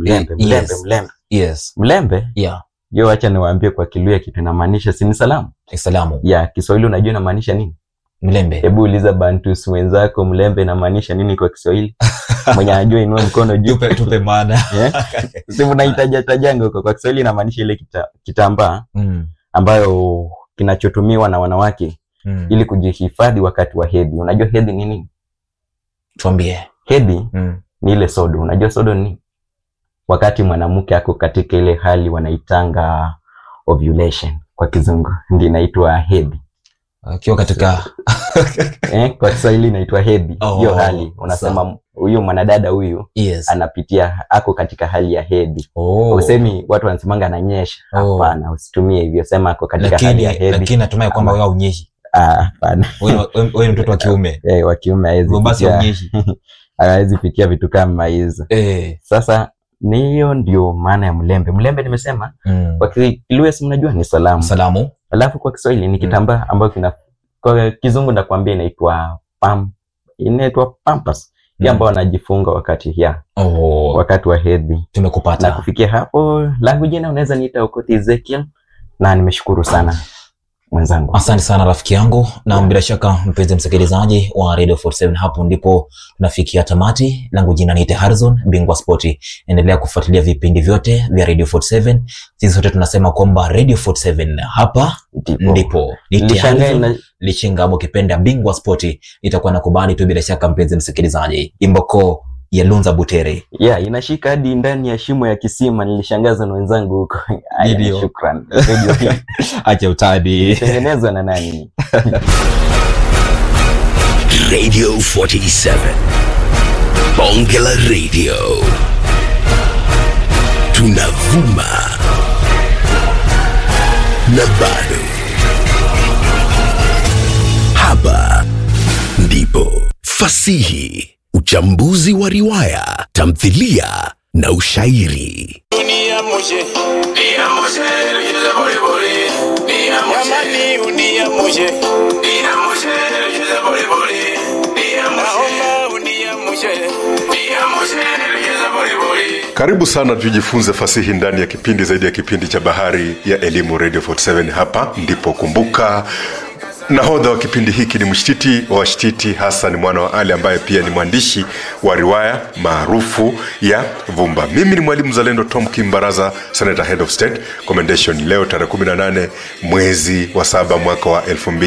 mlembe Yes. mlembe mlembe yes mlembe yeah yo wacha niwaambie kwa kiluya kitu inamaanisha si ni salamu salamu ya kiswahili unajua inamaanisha nini mlembe hebu uliza bantus wenzako mlembe inamaanisha nini kwa kiswahili mwenye anajua inua mkono juu tupe tupe maana Yeah. si mnahitaja tajanga huko kwa kiswahili inamaanisha ile kita, kitambaa mm. ambayo kinachotumiwa na wanawake mm. ili kujihifadhi wakati wa hedhi unajua hedhi ni nini tuambie hedhi mm. ni ile sodo unajua sodo ni nini? wakati mwanamke ako katika ile hali wanaitanga ovulation kwa kizungu ndi inaitwa hedhi akiwa katika eh, kwa kiswahili inaitwa hedhi Oh, hiyo hali unasema huyu mwanadada huyu yes anapitia ako katika hali ya hedhi oh. usemi watu wanasemanga ananyesha Oh. hapana usitumie hivyo sema ako katika hali lakini ya hedhi lakini natumai kwamba Ama- wewe unyeshi Ah, hapana wewe wewe ni mtoto wa kiume Eh, wa kiume hawezi hivyo basi pitia- unyeshi hawezi pitia vitu kama hizo eh sasa ni hiyo ndio maana ya mlembe mlembe nimesema mm. kwa kilugha si mnajua ni salamu salamu alafu kwa kiswahili ni kitambaa ambayo kina kwa kizungu nakwambia inaitwa pam inaitwa pampas mm. ambayo wanajifunga wakati ya oh. wakati wa hedhi na tumekupata kufikia hapo langu jina unaweza niita okoti ezekiel na nimeshukuru sana mwenzangu asante sana rafiki yangu na bila shaka mpenzi msikilizaji wa radio 47 hapo ndipo tunafikia tamati langu jina niite harrison bingwa spoti endelea kufuatilia vipindi vyote vya radio 47 sisi sote tunasema kwamba radio 47 hapa ndipo ndipo Niite nilishangaa Harrison ina- lichinga ama ukipenda bingwa spoti itakuwa na kubali tu bila shaka mpenzi msikilizaji imboko ya lunza butere yeah, inashika hadi ndani ya shimo ya kisima nilishangaza na wenzangu huko Haya, Ndio. shukran Radio hii acha utadi ilitengenezwa na nani Radio 47. Bongela Radio. Tunavuma. Na bado. Hapa ndipo fasihi, uchambuzi wa riwaya, tamthilia na ushairi. Uniamshe, jamani, uniamshe, naomba uniamshe. Karibu sana tujifunze fasihi ndani ya kipindi zaidi ya kipindi cha Bahari ya Elimu Radio 47. Hapa ndipo kumbuka, nahodha wa kipindi hiki ni mshtiti wa washtiti Hassan mwana wa Ali ambaye pia ni mwandishi wa riwaya maarufu ya Vumba. Mimi ni mwalimu zalendo Tom Kimbaraza, Senator Head of State Commendation. Leo tarehe 18 mwezi wa saba mwaka wa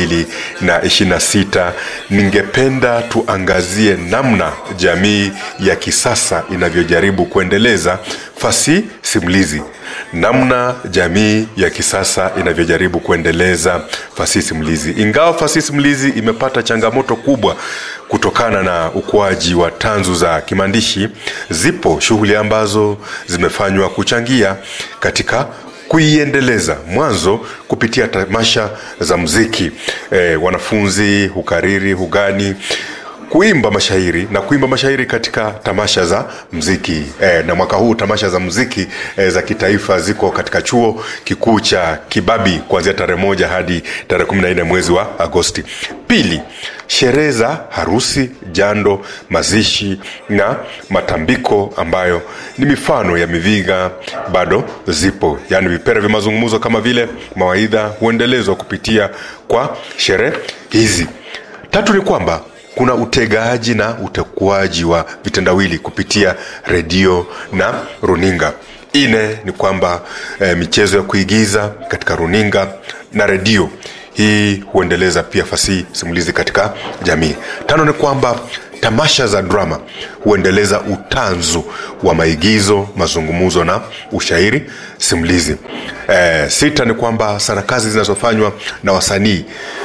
2026 ningependa tuangazie namna jamii ya kisasa inavyojaribu kuendeleza fasihi simulizi namna jamii ya kisasa inavyojaribu kuendeleza fasihi simulizi ingawa fasihi simulizi imepata changamoto kubwa kutokana na ukuaji wa tanzu za kimaandishi zipo shughuli ambazo zimefanywa kuchangia katika kuiendeleza mwanzo kupitia tamasha za muziki e, wanafunzi hukariri hugani kuimba mashairi na kuimba mashairi katika tamasha za mziki e, na mwaka huu tamasha za mziki e, za kitaifa ziko katika chuo kikuu cha kibabi kuanzia tarehe moja hadi tarehe kumi na nne mwezi wa agosti pili sherehe za harusi jando mazishi na matambiko ambayo ni mifano ya miviga bado zipo yaani vipera vya mazungumzo kama vile mawaidha huendelezwa kupitia kwa sherehe hizi tatu ni kwamba kuna utegaaji na utekuaji wa vitendawili kupitia redio na runinga ine ni kwamba e, michezo ya kuigiza katika runinga na redio hii huendeleza pia fasihi simulizi katika jamii tano ni kwamba tamasha za drama huendeleza utanzu wa maigizo mazungumzo na ushairi simulizi e, sita ni kwamba sarakasi zinazofanywa na wasanii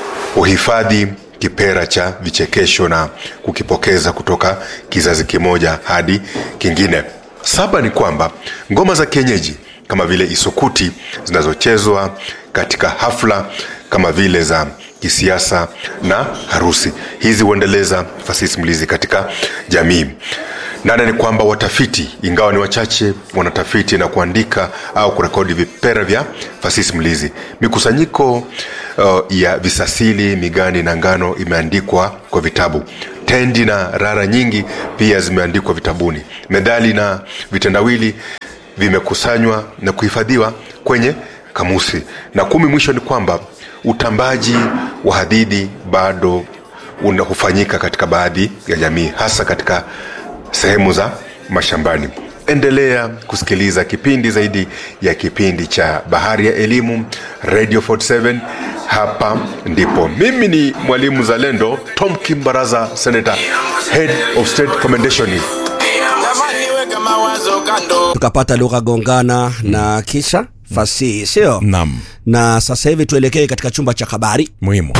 uhifadhi kipera cha vichekesho na kukipokeza kutoka kizazi kimoja hadi kingine saba ni kwamba ngoma za kienyeji kama vile isukuti zinazochezwa katika hafla kama vile za kisiasa na harusi hizi huendeleza fasihi simulizi katika jamii nane ni kwamba watafiti ingawa ni wachache wanatafiti na kuandika au kurekodi vipera vya fasihi simulizi mikusanyiko uh, ya visasili migani na ngano imeandikwa kwa vitabu tendi na rara nyingi pia zimeandikwa vitabuni medhali na vitendawili vimekusanywa na kuhifadhiwa kwenye kamusi. Na kumi, mwisho ni kwamba utambaji wa hadithi bado una- hufanyika katika baadhi ya jamii, hasa katika sehemu za mashambani. Endelea kusikiliza kipindi zaidi ya kipindi cha Bahari ya Elimu, Radio 47. Hapa ndipo mimi ni mwalimu Zalendo Tom Kimbaraza, Senator, Head of State Commendation. Jamani, weka mawazo kando. tukapata lugha gongana na kisha fasihi sio Naam, na sasa hivi tuelekee katika chumba cha habari muhimu.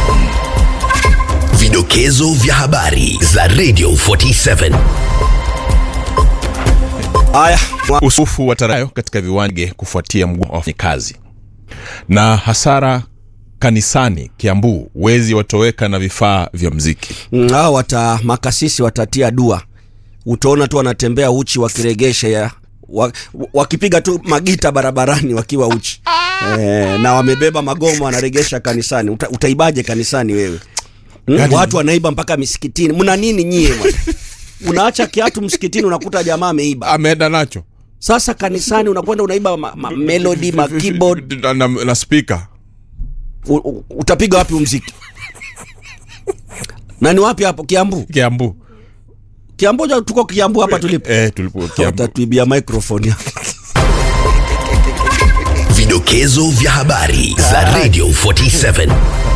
Vidokezo vya habari za Radio 47. haya Usufu wa tarayo katika viwanja kufuatia mgomo wa wafanyakazi na hasara kanisani Kiambu, wezi watoweka na vifaa vya mziki. Mm, hao wata makasisi watatia dua utaona tu wanatembea uchi wakiregesha ya wa, wakipiga tu magita barabarani wakiwa uchi e, na wamebeba magoma wanaregesha kanisani Uta, utaibaje kanisani wewe mm? Yaani- watu wanaiba mpaka misikitini mna nini nyie bwana? unaacha kiatu msikitini unakuta jamaa ameiba Ameenda nacho sasa kanisani unakwenda unaiba ma, ma, melody ma keyboard na, na, na speaker u, u, utapiga wapi umziki na ni wapi hapo kiambu Kiambu. kiambu ja- tuko kiambu hapa tulipo Eh, tulipo Kiambu. watatuibia microphone Vidokezo vya habari za Radio 47.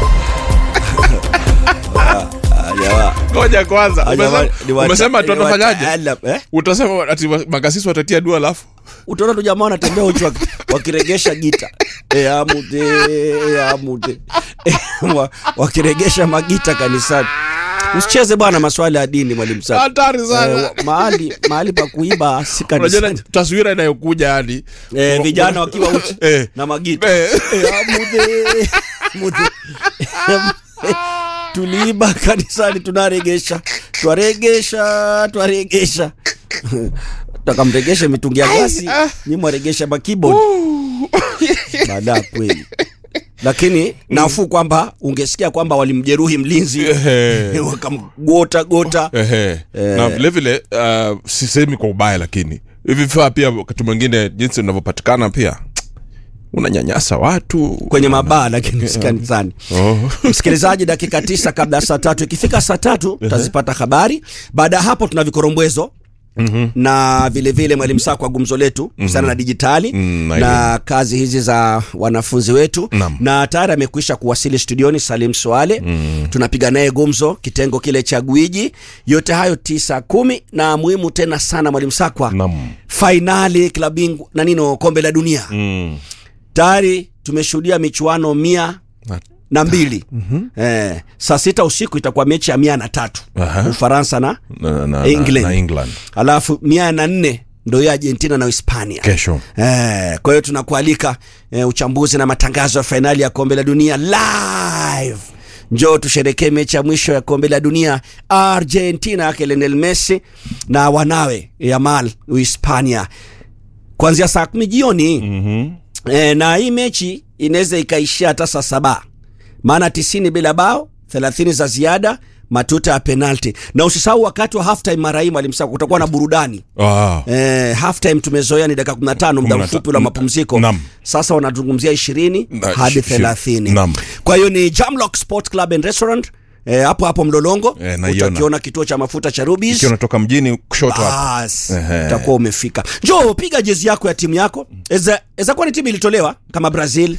Ngoja kwanza. Umesema, umesema tu watafanyaje? eh? Utasema ati wa- makasisi watatia dua alafu utaona tu jamaa wanatembea uchi waki- wakiregesha gita e, amute e, amute e, wa, wakiregesha magita kanisani usicheze bwana maswala ya dini mwalimu Saka. hatari sana. Eh, wa- mahali mahali pa kuiba si Unajua kanisani na- taswira inayokuja yani eh, vijana wakiwa uchi Eh. na magita Eh. Eh, amude, amude. tuliiba kanisani tunaregesha twaregesha twaregesha takamregesha mitungi ya gasi nyi mwaregesha makibod baada ya kweli lakini nafuu kwamba ungesikia kwamba walimjeruhi mlinzi Ehe. wakamgota gota Ehe. na vile vile uh, sisemi kwa ubaya lakini hivi vifaa pia wakati mwingine jinsi unavyopatikana pia unanyanyasa watu kwenye mabaa lakini si kanisani oh. msikilizaji dakika tisa kabla ya saa tatu ikifika saa tatu tutazipata habari baada ya hapo tuna vikorombwezo Mm-hmm. na vile vile mwalimu saa kwa gumzo letu kuhusiana mm-hmm. na dijitali Mm, na na kazi hizi za wanafunzi wetu Naam. na tayari amekwisha kuwasili studioni salim swale mm. tunapiga naye gumzo kitengo kile cha gwiji yote hayo tisa kumi na muhimu tena sana mwalimu sakwa Naam. fainali klabingu na nino kombe la dunia mm. tayari tumeshuhudia michuano mia Na- na mbili mm-hmm. eh, saa sita usiku itakuwa mechi ya mia na tatu Aha. ufaransa na na, na, England. na, na England alafu mia na nne ndo hiyo argentina na hispania kesho Eh, kwa hiyo tunakualika eh, uchambuzi na matangazo ya fainali ya kombe la dunia live njoo tusherekee mechi ya mwisho ya kombe la dunia argentina yake Lionel messi na wanawe yamal uhispania kuanzia saa kumi jioni mm-hmm. e, na hii mechi inaweza ikaishia hata saa saba maana tisini bila bao thelathini za ziada matuta ya penalti na usisahau wakati wa halftime mara hii mwalimu Sako, kutakuwa na burudani ah. Eh, halftime tumezoea ni dakika 15 muda 15. mfupi ula mapumziko Naam. sasa wanazungumzia ishirini Na hadi shi- shi- thelathini naam. kwa hiyo ni Jamlock Sport Club and Restaurant eh, hapo hapo Mlolongo Eh, naiona. utakiona kituo cha mafuta cha Rubis ikiwa unatoka mjini kushoto hapo bas Ehe. utakuwa umefika njoo piga jezi yako ya timu yako eza eza kuwa ni timu ilitolewa kama brazil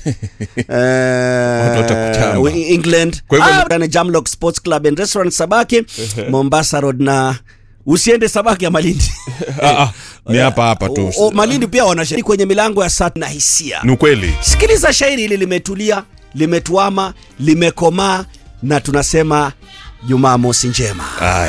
eh, watakuchamba. england Kwa hivyo- ah, ni jamlock sports club and restaurant sabaki mombasa road na usiende sabaki ya malindi ah, ah, ni hapa hapa tu O- o, malindi pia wanashiriki kwenye milango ya sat na hisia ni ukweli sikiliza shairi hili limetulia limetuama limekomaa na tunasema jumaa mosi njema Aya.